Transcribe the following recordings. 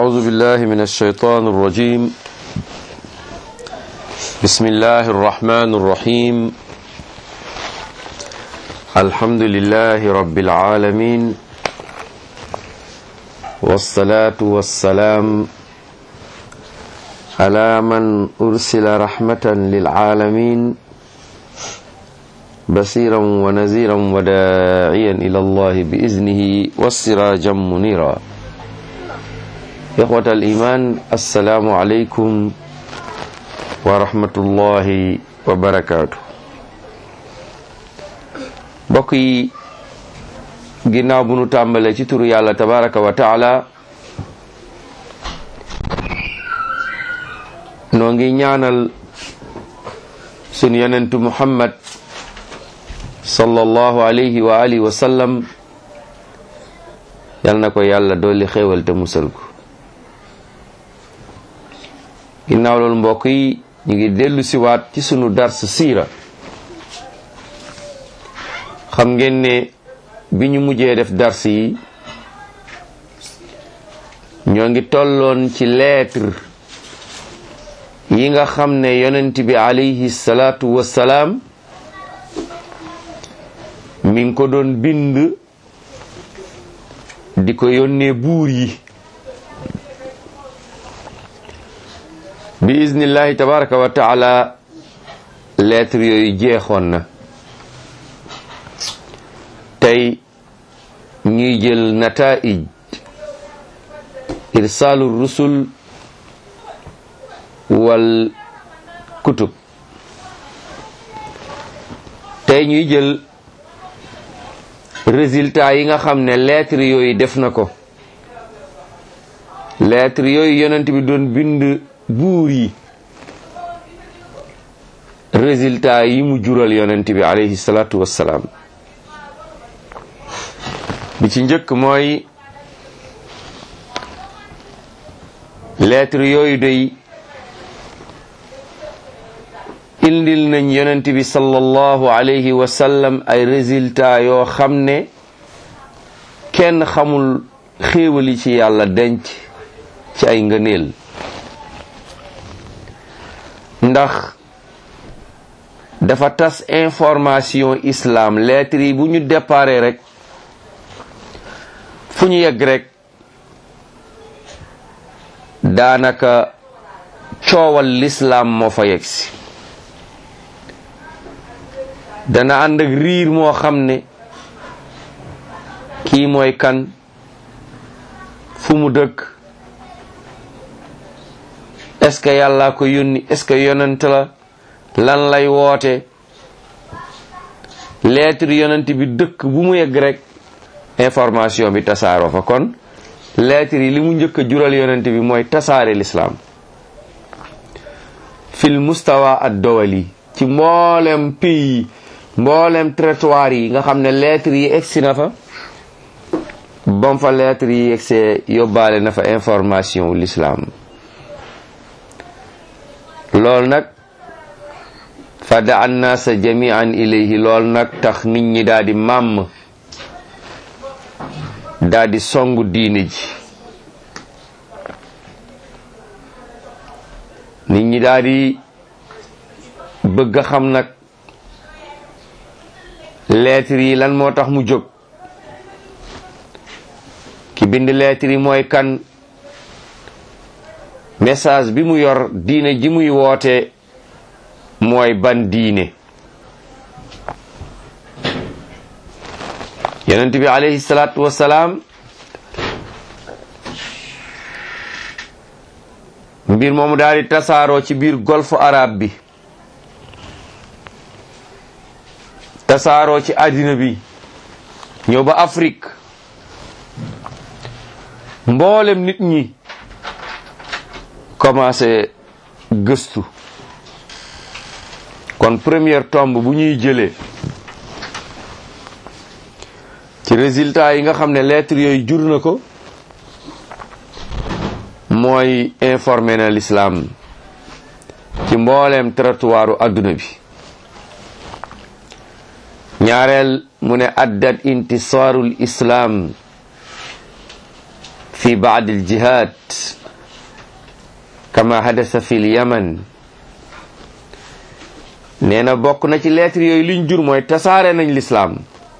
أعوذ بالله من الشيطان الرجيم بسم الله الرحمن الرحيم الحمد لله رب العالمين والصلاة والسلام على من أرسل رحمة للعالمين بصيرا ونذيرا وداعيا إلى الله بإذنه والسراجا منيرا إخوة الإيمان السلام عليكم ورحمة الله وبركاته mbokk yi ginnaaw bu nu tàmbalee ci turu yàlla tabaraka wa taala noo ngi ñaanal sunu yonentu muhammad sallallahu alayhi wa alihi wa sallam yal na ko yàlla dolli xéewal te musal ko ginnaaw loolu mbokk yi ñu ngi dellu siwaat ci sunu dars siira xam ngeen ne bi ñu mujjee def dars yi ñoo ngi tolloon ci lettre yi nga xam ne yonent bi alayhi salaatu wassalaam mi ngi ko doon bind di ko yónnee buur yi bi iznillahi tabaraka wa taala lettre yooyu jeexoon na tey ñuy jël nataij irsaalu rusul wal kutub tey ñuy jël résultat yi nga xam ne lettre yooyu def na ko lettre yooyu yonent bi doon bind buur yi résultat yi mu jural yonent bi alayhi salaatu wassalaam bi ci njëkk mooy lettre yooyu day indil nañ yonent bi sallallahu alayhi wa sallam ay résultat yoo xam ne kenn xamul xéewali ci yàlla denc ci ay ngëneel ndax dafa tas information islam lettre yi bu ñu déparé rek fu ñu yegg rek daanaka coowal l'islam moo fa yegg si dana ànd ak riir moo xam ne kii mooy kan fu mu dëkk est-ce que yàlla ko yónni est-ce que yonent la lan lay woote lettre yonent bi dëkk bu mu yegg rek information bi tasaaroo fa kon lettre yi li mu njëkk a jural yonent bi mooy tasaare l'islam fil mustawa ad dowali ci mboolem pays mboolem territoire yi nga xam ne lettre yi egsi na fa bam fa lettre yi egsee yóbbaale na fa information wu l'islam loolu nag fada annaasa jamian ilayhi loolu nag tax nit ñi daal di màmm daal di songu diine ji nit ñi daal di bëgg a xam nag lettre yi lan moo tax mu jóg ki bind lettre yi mooy kan message bi mu yor diine ji muy woote mooy ban diine yonent bi alayhi salaatu wassalaam mbir moomu daal di tasaaroo ci biir golfe arabe bi tasaaroo ci àddina bi ñëw ba Afrique mboolem nit ñi commencé gëstu kon première tombe bu ñuy jëlee ci résultat yi nga xam ne lettre yooyu jur na ko mooy informé na l'islam ci mbooleem territoire adduna bi ñaareel mu ne addat intisaarul islam fi baad aljihad kama hadasa fi lyaman nee na bokk na ci lettre yooyu liñ jur mooy tasaare nañ lislaam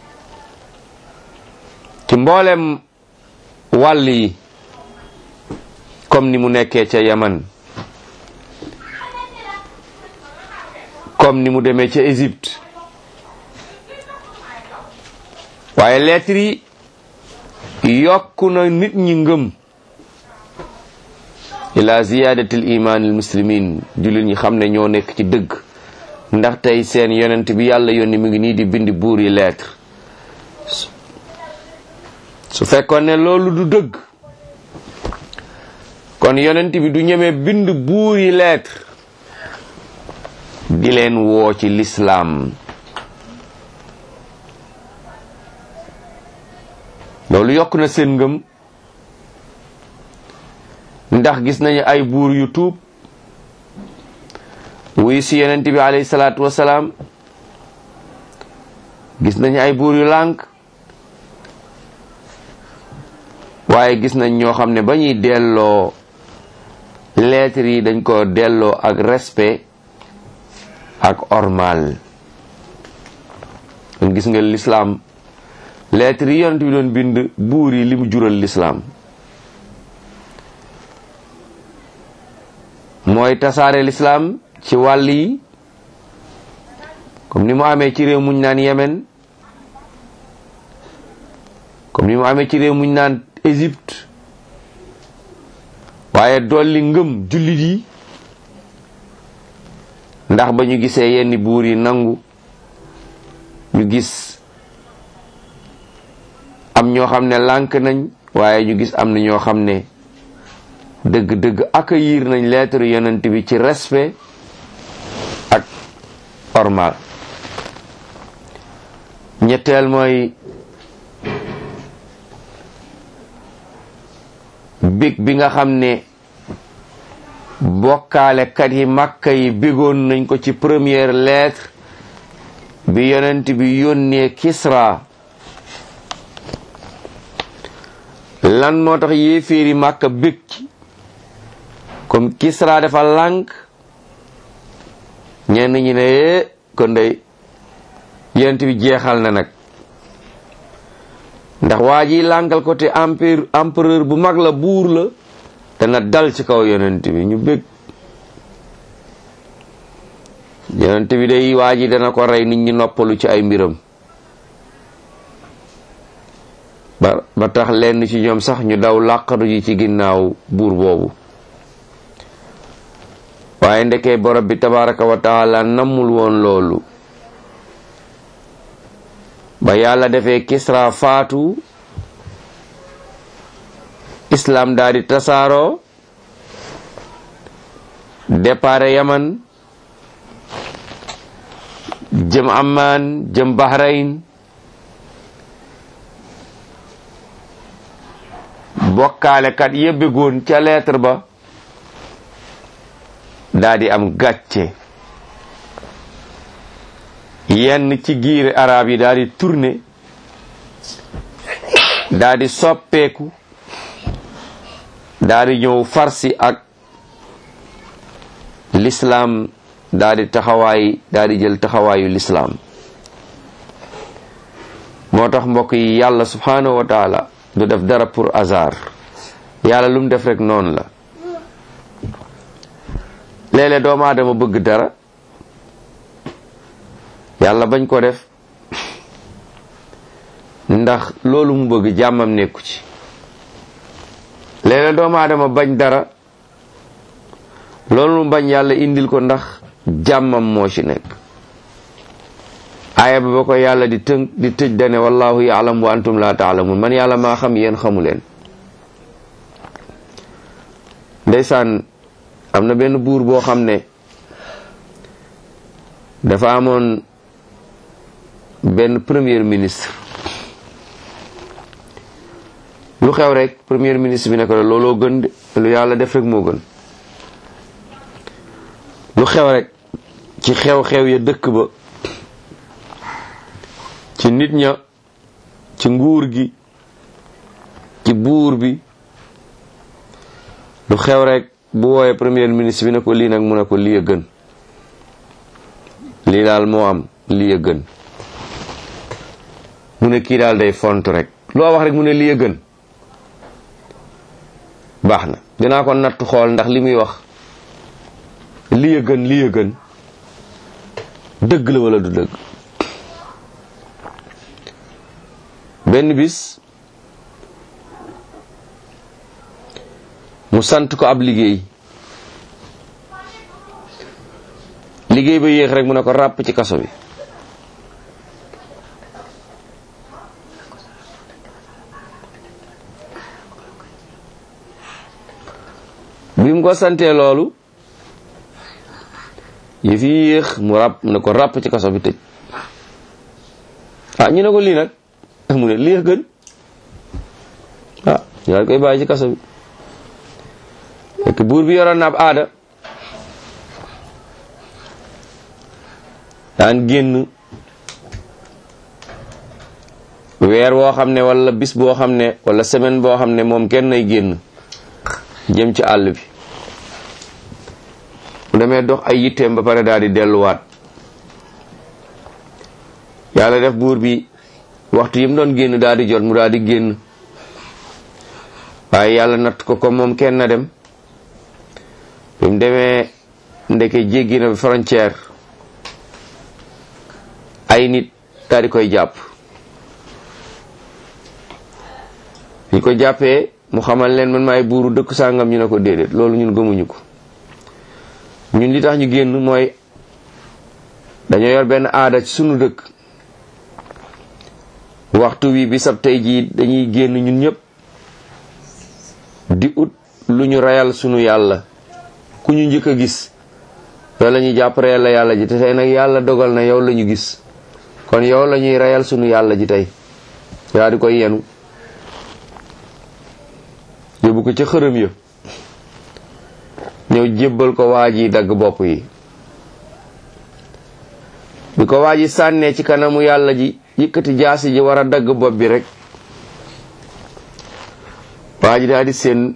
ci mboolem wàll yi comme ni mu nekkee ca yaman comme ni mu demee ca Égypte waaye lettre yi yokku na nit ñi ngëm ila ziyadati l iman al muslimin jullit ñi xam ne ñoo nekk ci dëgg ndax tey seen yonent bi yàlla yónni mu ngi nii di bind buur yi lettre su fekkoon ne loolu du dëgg kon yonent bi du ñeme bind buur yi lettre di leen woo ci lislaam loolu yokk na seen ngëm ndax gis nañu ay buur yu tuub wuy si yonent bi alayhi salaatu wasalaam gis nañu ay buur yu lànk waaye gis nañ ñoo xam ne ba ñuy delloo lettre yi dañ ko delloo ak respect ak ormal kon gis nga lislaam lettre yi yonent bi doon bind buur yi li mu jural lislaam mooy tasaare lislaam ci wàll yi comme ni mu amee ci réew muñ naan Yemen comme ni mu amee ci réew muñ naan Égypte waaye dolli ngëm jullit yi ndax ba ñu gisee yenn buur yi nangu ñu gis am ñoo xam ne lànk nañ waaye ñu gis am na ñoo xam ne dëgg-dëgg accueillir nañ lettre yonent bi ci respect ak ormal ñetteel mooy big bi nga xam ne bokkaalekat yi màkka yi bigoon nañ ko ci première lettre bi yonent bi yónnee Kisra lan moo tax yéeféeri màkka bég ci comme Kisra dafa lànk ñenn ñi ne kon day yonent bi jeexal na nag ndax waa ji lànkal ko te empire empereur bu mag la buur la dana dal ci kaw yonent bi ñu bég yonent bi day waa ji dana ko rey nit ñi noppalu ci ay mbiram ba ba tax lenn ci ñoom sax ñu daw làqatu ji ci ginnaaw buur boobu waaye ndekee borom bi tabaraka wa taala nammul woon loolu ba yàlla defee Kisra faatu islam daal di tasaaroo départ Yaman jëm Amman jëm Bahrain bokkaalekat yëbbegoon ca lettre ba daal di am gàcce yenn ci giiri arab yi daal di tourné daal di soppeeku daal di ñëw farsi ak l'islam daal di taxawaay daal di jël taxawaayu l'islam moo tax mbokk yi yàlla subhanahu wa taala du def dara pour hasard yàlla lu mu def rek noonu la léeg-léeg doomu aadama bëgg dara yàlla bañ ko def ndax loolu mu bëgg jàmmam nekku ci léeg-léeg doomu aadama bañ dara loolu mu bañ yàlla indil ko ndax jàmmam moo ci nekk aaya ba ba ko yàlla di tënk di tëj dane wallahu yaalam wa antum la taalamun man yàlla maa xam yéen xamu leen ndeysaan am na benn buur boo xam ne dafa amoon benn premier ministre lu xew rek premier ministre bi ne ko looloo gën de lu yàlla def rek moo gën lu xew rek ci xew-xew ya dëkk ba ci nit ña ci nguur gi ci buur bi lu xew rek bu wooyee premier ministre bi ne ko lii nag mu ne ko lii a gën lii daal moo am lii a gën mu ne kii daal day font rek loo wax rek mu ne lii a gën baax na dinaa ko natt xool ndax li muy wax lii a gën lii a gën dëgg la wala du dëgg benn bis mu sant ko ab liggéey liggéey ba yéex rek mu ne ko ràpp ci kaso bi bi mu ko santee loolu yi fi yéex mu ràpp mu ne ko ràpp ci kaso bi tëj ah ñu ne ko lii nag mu ne lii a gën ah ñu daal koy bàyyi ci kaso bi fekk buur bi yoroon na ab aada daan génn weer woo xam ne wala bis boo xam ne wala semaine boo xam ne moom kenn nay génn jëm ci àll bi mu demee dox ay yitteem ba pare daal di delluwaat yàlla def buur bi waxtu yi mu doon génn daal di jot mu daal di génn waaye yàlla natt ko comme moom kenn na dem bi mu demee ndeke jéggi na frontière ay nit daal di koy jàpp ñu ko jàppee mu xamal leen man maay buuru dëkk sàngam ñu ne ko déedéet loolu ñun gëmuñu ko ñun li tax ñu génn mooy dañoo yor benn aada ci sunu dëkk waxtu wi bisab tey jii dañuy génn ñun ñëpp di ut lu ñu reyal sunu yàlla ku ñu njëkk a gis yow la ñuy jàpp reyal la yàlla ji te tey nag yàlla dogal na yow la ñu gis kon yow la ñuy reyal sunu yàlla ji tey yaa di koy yenu yóbbu ko ca xërëm ya ñëw jébbal ko waa ji dagg bopp yi bi ko waa ji sànnee ci kanamu yàlla ji yëkkati jaasi ji war a dagg bopp bi rek waa ji daal di seen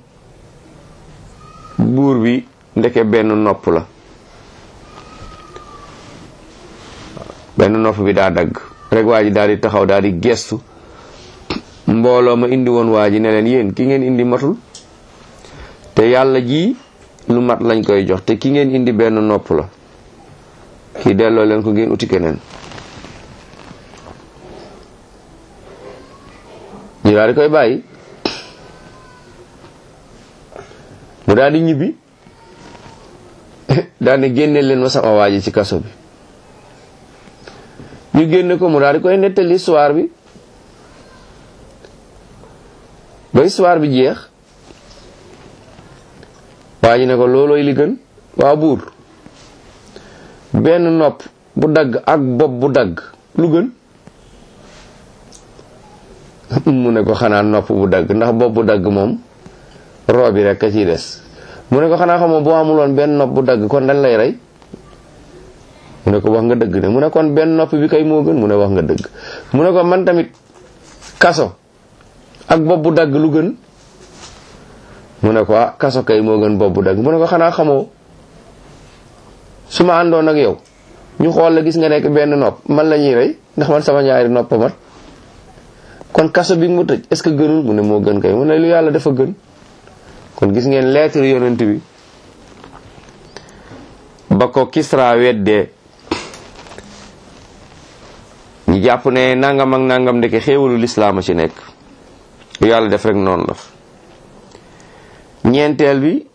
buur bi ndeke benn nopp la benn nopp bi daa dagg rek waa ji daal di taxaw daal di gestu mbooloo ma indi woon waa ji ne leen yéen ki ngeen indi matul te yàlla ji lu mat lañ koy jox te ki ngeen indi benn nopp la kii delloo leen ko ngeen uti keneen ñu daal di koy bàyyi mu daal di ñibbi daal di génne leen ma sama waa ji ci kaso bi ñu génne ko mu daal di koy nettali histoire bi ba histoire bi jeex waa ji ne ko loolooy li gën waa buur benn nopp bu dagg ak bopp bu dagg lu gën mu ne ko xanaa nopp bu dagg ndax bopp bu dagg moom roo bi rek a ciy des mu ne ko xanaa xamoo boo amuloon benn nopp bu dagg kon dañ lay rey mu ne ko wax nga dëgg ne mu ne kon benn nopp bi kay moo gën mu ne wax nga dëgg mu ne ko man tamit kaso ak bopp bu dagg lu gën mu ne ko ah kaso kay moo gën bopp bu dagg mu ne ko xanaa xamoo su ma àndoon ak yow ñu xool la gis nga nekk benn nopp man la ñuy rey ndax man sama ñaari nopp mat kon kaso bi mu tëj est-ce que gënul mu ne moo gën kay mu ne lu yàlla dafa gën kon gis ngeen lettre yonent bi ba ko Kisra weddee ñu jàpp ne nangam ak nangam ndeke xéewalu lislaam a ci nekk lu yàlla def rek noonu la ñeenteel bi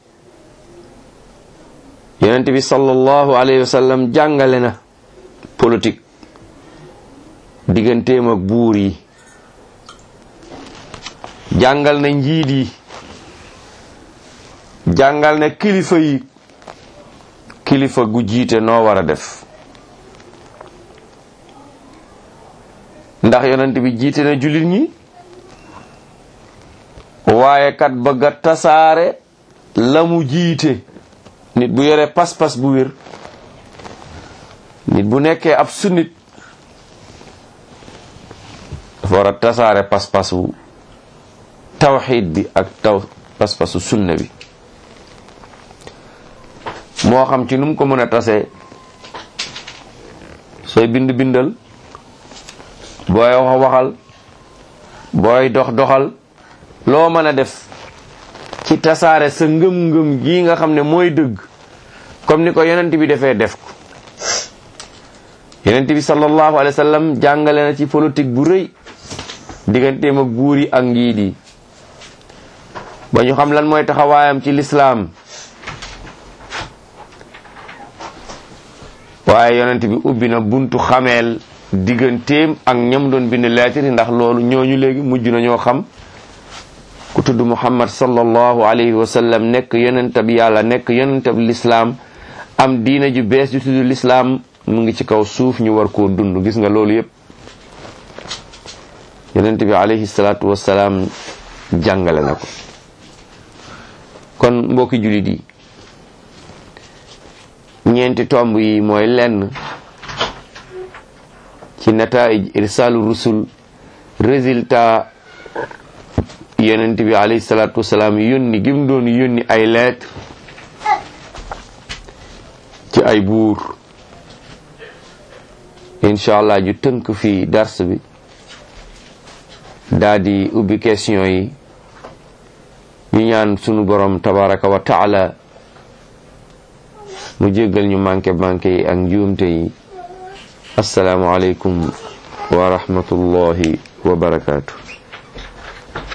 yonent bi sallallahu alayhi wa sallam jàngale na politique digganteem ak buur yi jàngal na njiit yi jàngal na kilifa yi kilifa gu jiite noo war a def ndax yonent bi jiite na jullit ñi waaye kat bëgg a tasaare la mu jiite nit bu yore pas-pas bu wér nit bu nekkee ab sunnit dafa war a tasaare pas-pasu tawxiid bi ak taw pas-pasu sunna bi moo xam ci nu mu ko mën a tasee sooy bind bindal booy wax waxal booy dox doxal loo mën a def ci tasaare sa ngëm-ngëm gi nga xam ne mooy dëgg comme ni ko yonent bi defee def ko yonent bi sallallahu alayhi wa sallam jàngale na ci politique bu rëy digganteem ak buur yi ak njiit yi ba ñu xam lan mooy taxawaayam ci lislaam waaye yonent bi ubbi na buntu xameel digganteem ak ñam doon bind lettre yi ndax loolu ñooñu léegi mujj na ñoo xam ku tudd muhammad sallallahu alayhi wa sallam nekk yonentab yàlla nekk yonentab lislaam am diina ju bees ju tudd lislaam mu ngi ci kaw suuf ñu war koo dund gis nga loolu yépp yonent bi alayhi salaatu wasalaam jàngale na ko kon mbokki jullit yi ñeenti tomb yi mooy lenn ci nataij irsaalu rusul résultat yonent bi alayhi salaatu wasalaam yónni gim doon yónni ay lettre ci ay buur incha allah ju tënk fii dars bi daa di ubbi question yi ñu ñaan sunu borom tabaraka wa taala mu jéggal ñu manqué manqué yi ak njuumte yi assalaamu aleykum wa rahmatullahi wa barakaatu